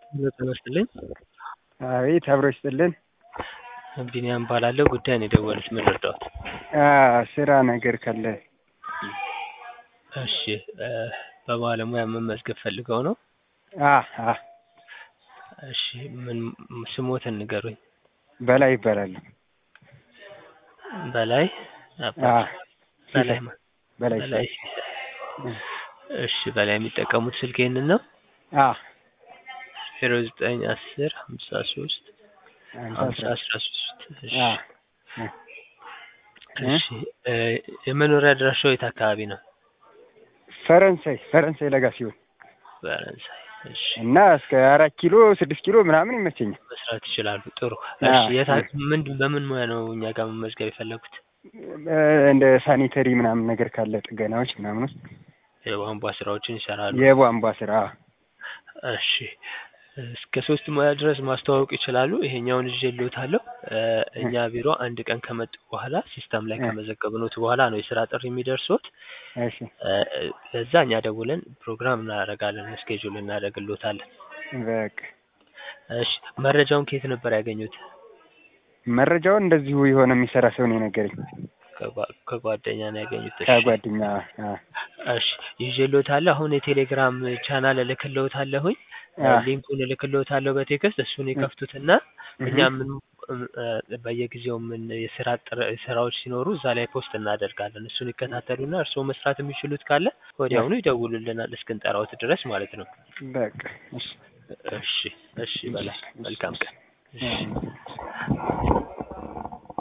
ጤና ይስጥልኝ። አቤት አብሮ ይስጥልን። ቢኒያም እባላለሁ። ጉዳይ ነው የደወሉት፣ ምን ልርዳዎት? ስራ ነገር ካለ እሺ እ በባለሙያ መመዝገብ ፈልገው ነው? አ አ እሺ ምን ስሞትን ንገሩኝ? በላይ ይባላል። በላይ አ አባት በላይ ማ በላይ በላይ እሺ በላይ የሚጠቀሙት ስልክ ይሄንን ነው? አ ዜሮ ዘጠኝ አስር ሀምሳ ሶስት ሀምሳ አስራ ሶስት እሺ አ እሺ እ የመኖሪያ አድራሻው የት አካባቢ ነው? ፈረንሳይ ፈረንሳይ ለጋ ሲሆን ፈረንሳይ እሺ እና እስከ አራት ኪሎ ስድስት ኪሎ ምናምን ይመቸኛል። መስራት ይችላሉ። ጥሩ አ እሺ የት አ- ምንድን በምን ሙያ ነው እኛ ጋር መመዝገብ የፈለጉት? እ እንደ ሳኒተሪ ምናምን ነገር ካለ ጥገናዎች ምናምን ውስጥ የቧንቧ ስራዎችን ይሰራሉ። የቧንቧ ስራ እሺ እስከ ሶስት ሙያ ድረስ ማስተዋወቅ ይችላሉ። ይሄኛውን ይዤልዎታለሁ። እ እኛ ቢሮ አንድ ቀን ከመጡ በኋላ ሲስተም ላይ እ ከመዘገብኖት በኋላ ነው የስራ ጥሪ የሚደርሶት። እሺ እ ለዛ እኛ ደውለን ፕሮግራም እናደርጋለን፣ ስኬጁል እናደርግልዎታለን። በቃ እሺ መረጃውን ከየት ነበር ያገኙት? መረጃውን እንደዚሁ የሆነ የሚሰራ ሰው ነው የነገረኝ ከጓ- ከጓደኛ ነው ያገኙት። እሺ ከጓደኛ አ እሺ ይዤልዎታለሁ። አሁን የቴሌግራም ቻናል እልክልዎታለሁኝ። አ ሊንኩን እልክልዎታለሁ በቴክስት እሱን እ ይከፍቱትና እኛ እህ ምን እ በየጊዜው ምን የስራ ጥረ ስራዎች ሲኖሩ እዛ ላይ ፖስት እናደርጋለን። እሱን ይከታተሉና እርስዎ መስራት የሚችሉት ካለ አ ወዲያውኑ ይደውሉልናል እስክንጠራዎት ድረስ ማለት ነው። በቃ እሺ እሺ እሺ እሺ በላይ እሺ መልካም እሺ ቀን። እሺ አ